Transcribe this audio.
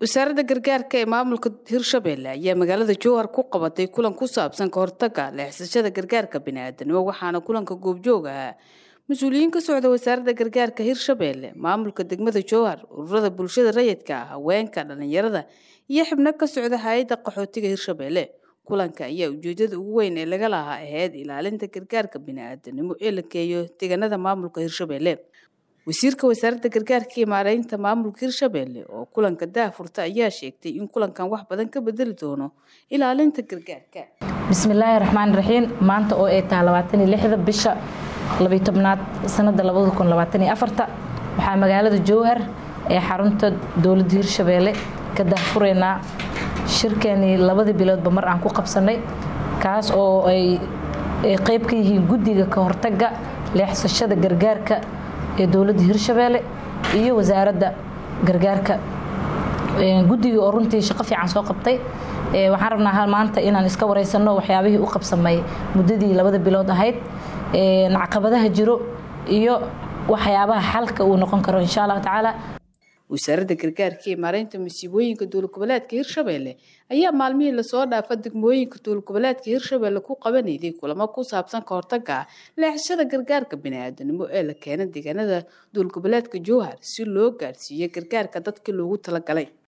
wasaaradda gargaarka ee maamulka hirshabelle ayaa magaalada jowhar ku qabatay kulan ku saabsan ka hortaga leexsashada gargaarka biniaadanimo waxaana kulanka goobjoog ahaa mas-uuliyiin ka socda wasaaradda gargaarka hirshabelle maamulka degmada jowhar ururada bulshada rayidka ah haweenka dhalinyarada iyo xibno ka socda hay-adda qaxootiga hirshabelle kulanka ayaa ujeedada ugu weyn ee laga lahaa ahayd ilaalinta gargaarka biniaadanimo ee la geeyo deegaanada maamulka hirshabelle wasiirka wasaaradda gargaarka iyo maareynta maamulka hirshabelle oo kulanka daafurta ayaa sheegtay in kulankan wax badan ka bedeli doono ilaalinta gargaarka bismillaahi raxmaan raxiim maanta oo ay tahay labaataniyo lixda bisha labiyo tobnaad sanada labada kun labaataniyo afarta waxaa magaalada jowhar ee xarunta dowladda hirshabelle ka daafuraynaa shirkeenii labadii biloodba mar aan ku qabsanay kaas oo ay qeyb ka yihiin guddiga ka hortaga leexsashada gargaarka ee dowladda hirshabelle iyo wasaaradda gargaarka guddiga oo runtii shaqo fiican soo qabtay waxaan rabnaa maanta inaan iska wareysano waxyaabihii u qabsamay muddadii labada bilood ahayd caqabadaha jiro iyo waxyaabaha xalka uu noqon karo insha allahu tacaala wasaaradda gargaarka ee maareynta masiibooyinka dowlad-goboleedka hirshabelle ayaa maalmihii lasoo dhaafa degmooyinka dowlad-goboleedka hirshabelle ku qabanayday kulamo ku saabsan ka hortaga leexashada gargaarka biniaadanimo ee la keena deegaanada dowlad-goboleedka jowhar si loo gaarsiiyo gargaarka dadkii loogu talagalay